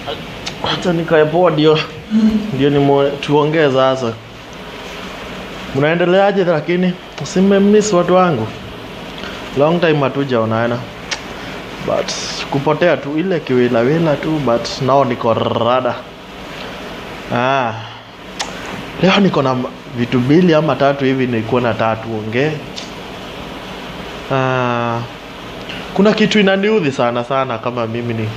Acha nikae poa ndio ndio ni tuongee sasa. Mnaendeleaje lakini? Simemiss watu wangu. Long time hatujaonana. But kupotea tu ile kiwilawila tu but nao niko rada. Ah. Leo niko na vitu mbili ama tatu hivi nilikuwa na tatu ongee. Ah. Kuna kitu inaniudhi sana sana kama mimi ni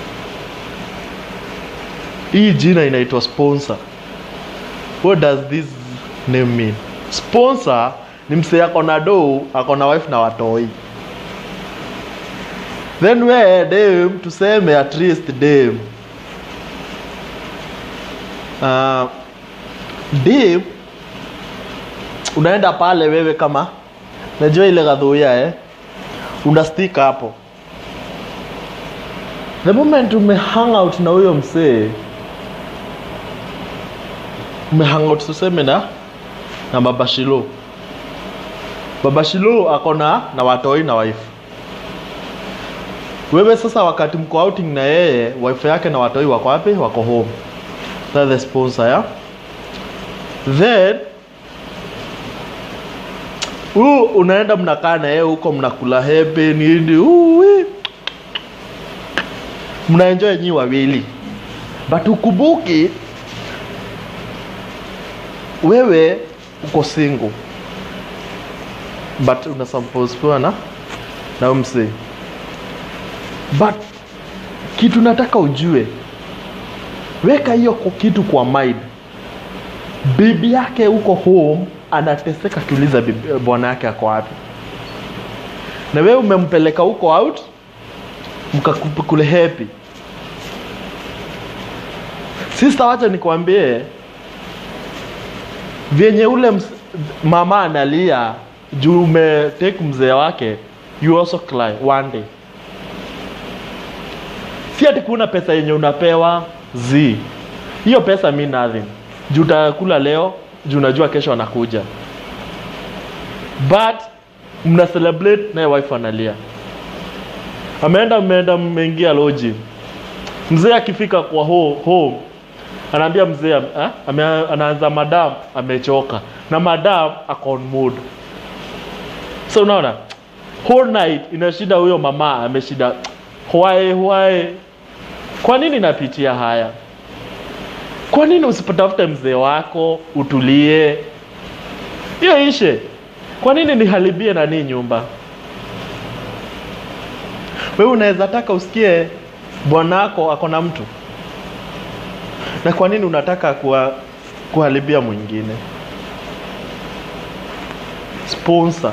hii jina inaitwa sponsor. What does this name mean? Sponsor ni msee ako na dou, ako na wife na watoi. Then we dem tuseme at least dem. Uh, dem unaenda pale wewe kama najua ile gadhuia eh una stick hapo the moment ume hang out na huyo msee ume hang out tuseme na na baba Shilo baba Shilo ako na na watoi na wife wewe sasa wakati mko outing na yeye wife yake na watoi wako wapi wako home that's the sponsor ya then huu unaenda mnakaa na yeye huko mnakula hepe nini uwi mnaenjoy nyi wawili but ukumbuki wewe uko single but una suppose kuwa na na msee but kitu nataka ujue weka hiyo kwa- kitu kwa mind bibi yake huko home anateseka kiuliza bibi- bwana yake ako wapi na wewe umempeleka huko out mkakule happy sister wacha nikwambie vyenye ule ms- mama analia juu umetake mzee wake you also cry one day si ati kuna pesa yenye unapewa z hiyo pesa mi nothing juu utakula leo juu unajua kesho anakuja but mna celebrate naye wife analia ameenda mmeenda mmeingia loji mzee akifika kwa ho, home anaambia mzee ah, ame, anaanza madam amechoka na madam ako on mood so unaona whole night inashinda huyo mama ameshinda why why kwa nini napitia haya kwa nini usipotafute mzee wako utulie hiyo ishe kwa nini niharibie nani nyumba wewe unaweza taka usikie bwanako ako na mtu na kwa nini unataka kuwa, kuharibia mwingine sponsor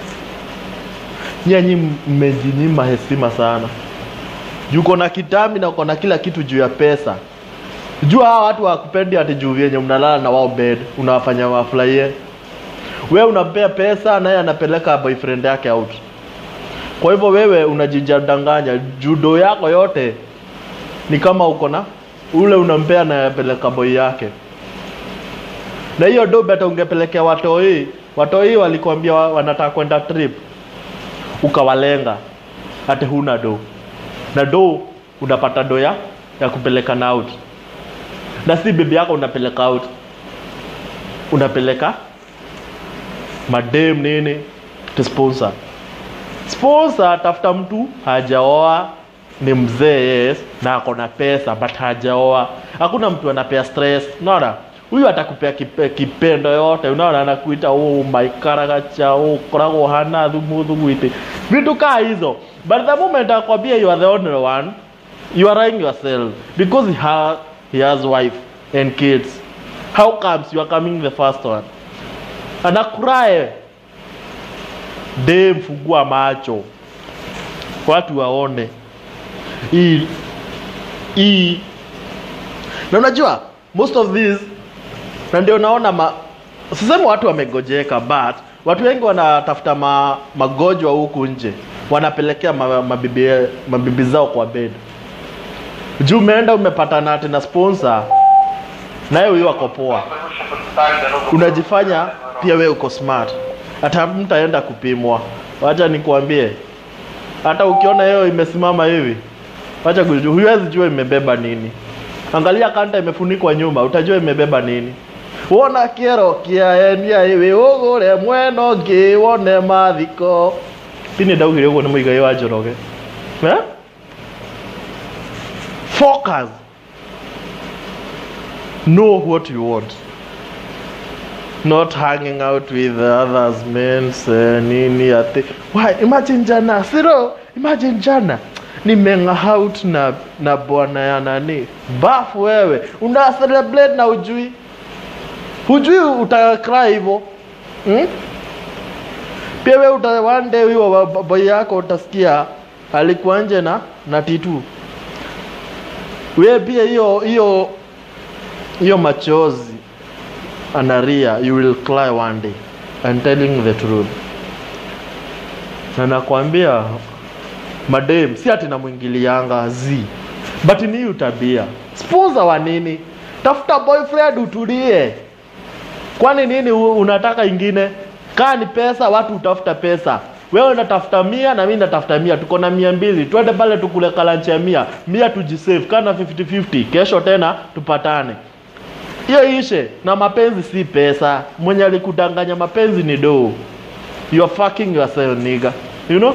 nyanyi mmejinyima heshima sana juko na kitambi na uko na kila kitu juu ya pesa jua hawa watu wakupendi ati juu vyenye mnalala na wao bed unawafanya wafurahie wewe unampea pesa naye anapeleka boyfriend yake out kwa hivyo wewe unajijadanganya judo yako yote ni kama uko na ule unampea anayepeleka boy yake na hiyo do beta ungepelekea watoi watoi walikwambia wa- wanataka kwenda trip ukawalenga ati huna do na do unapata do ya ya kupeleka na out na si bibi yako unapeleka out unapeleka madem nini to sponsor sponsor tafuta mtu hajaoa ni mzee yes na ako na pesa but hajaoa hakuna mtu anapea stress unaona huyu atakupea kipe, kipendo yote unaona anakuita oh my karagacha oh korago hana thumu thugwite vitu kaa hizo but the moment akwambia you are the only one you are lying yourself because he, ha, he has wife and kids how comes you are coming the first one anakurae dem fungua macho watu waone hii hii na unajua most of these na ndio naona ma sisema watu wamegojeka but watu wengi wanatafuta ma, magonjwa huku nje wanapelekea ma, mabibi, mabibi zao kwa bed juu umeenda umepatana ati na sponsor naye huyo ako poa unajifanya pia we uko smart hata mtaenda kupimwa wacha nikuambie hata ukiona hiyo imesimama hivi wacha kujua huwezi jua imebeba nini angalia kanta imefunikwa nyuma utajua imebeba nini wona kiero kiaenia iwi ugure mweno ngi wone mathiko tini ndaugire uguo ni muigai wa njoroge eh? focus know what you want not hanging out with the others men uh, nini ati why imagine jana siro imagine jana nimenga out na na bwana ya nani bafu wewe una celebrate na ujui hujui utakry hivyo hmm? pia we uta one day huyo boy yako utasikia alikuwa nje na na titu we pia hiyo hiyo hiyo machozi analia you will cry one day I'm telling the truth na nakwambia madem si ati namwingilianga z but ni hiyo tabia sponsor wa nini tafuta boyfriend utulie kwani nini u- unataka ingine kaa ni pesa watu utafuta pesa wewe unatafuta mia na mi natafuta mia tuko na mia mbili twende pale tukule kalanchi ya mia mia tujisave kana 50-50 kesho tena tupatane hiyo ishe na mapenzi si pesa mwenye alikudanganya mapenzi ni doo you are fucking yourself nigga you know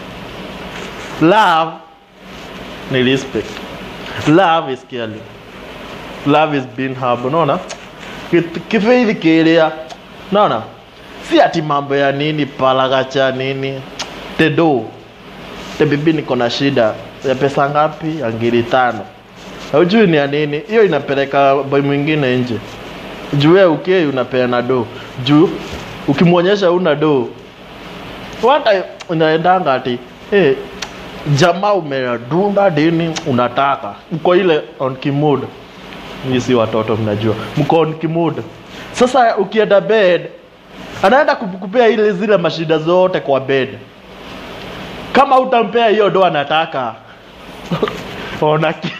love ni respect love is caring love is being humble unaona Kit- kifeithi kiria naona si ati mambo ya nini palagacha nini tedo te bibi niko na shida ya pesa ngapi ya ngiri tano haujui ni ya nini hiyo inapeleka boy mwingine nje juu wewe ukei unapeana do juu ukimwonyesha una do wata unaendanga ati hey, jamaa umedunda dini unataka uko ile on kimood Nyinyi si watoto mnajua mko on kimood sasa ukienda bed anaenda kukupea ile zile mashida zote kwa bed kama utampea hiyo do anataka ona ki-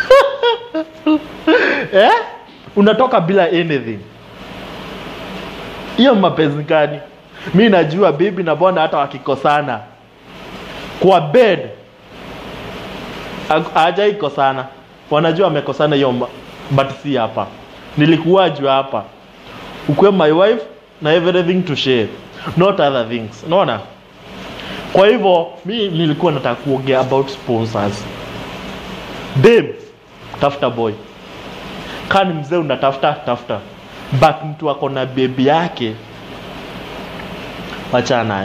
eh? unatoka bila anything hiyo mapenzi gani mi najua bibi na bwana hata wakikosana kwa bed hajaikosana wanajua wamekosana hiyo ma- but si hapa nilikuwa juu hapa ukuwe my wife na everything to share not other things unaona kwa hivyo mi nilikuwa nataka kuongea about sponsors dem tafuta boy kaa ni mzee unatafuta tafuta but mtu ako na bebi yake wachana naye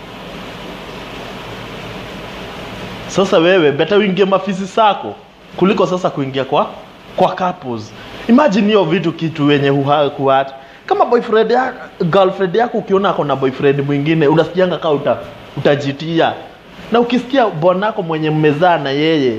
sasa wewe beta uingie mafisi sako kuliko sasa kuingia kwa kwa couples imagine hiyo vitu kitu wenye huha- kuhat kama boyfriend ya, girlfriend yako ukiona ako na boyfriend mwingine unasikianga kaa uta, utajitia na ukisikia bwanako mwenye mmezaa na yeye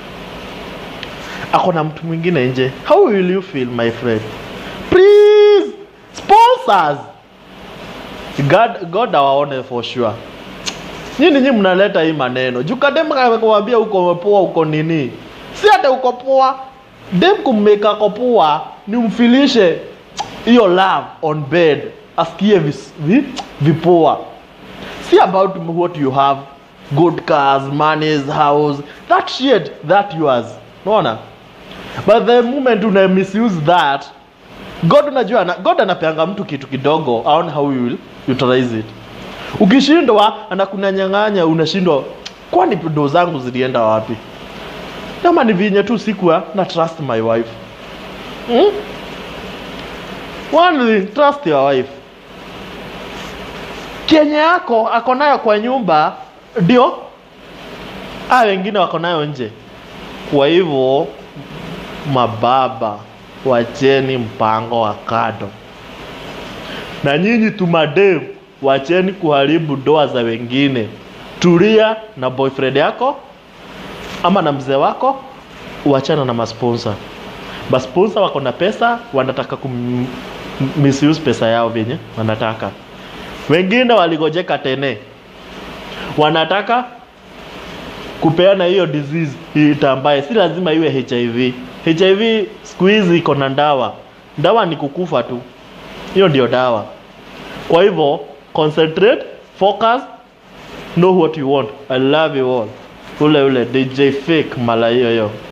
ako na mtu mwingine nje how will you feel my friend please sponsors god god awaone for sure nyini nyi mnaleta hii maneno juu kadem kakuambia uko poa uko nini si hata uko poa dem kummeka ko poa ni umfilishe hiyo love on bed asikie vis- vi- vipoa si about what you have good cars money house that shit that yours unaona but the moment una misuse that god unajua ana- god anapeanga mtu kitu kidogo aone how you will utilize it ukishindwa anakunanyang'anya unashindwa kwani do zangu zilienda wapi kama ni vinye tu sikuwa na trust my wife hmm? One thing, trust your wife kenye yako ako nayo kwa nyumba ndio a wengine wako nayo nje kwa hivyo mababa wacheni mpango wa kado na nyinyi tumadem wacheni kuharibu ndoa za wengine tulia na boyfriend yako ama na mzee wako uachana na masponsa masponsa wako na pesa wanataka kum misuse pesa yao venye wanataka wengine waligojeka tene wanataka kupeana hiyo disease itambaye si lazima iwe hiv hiv siku hizi iko na ndawa ndawa ni kukufa tu hiyo ndio dawa kwa hivyo concentrate focus know what you want i love you all ule ule dj fake mala hiyo hiyo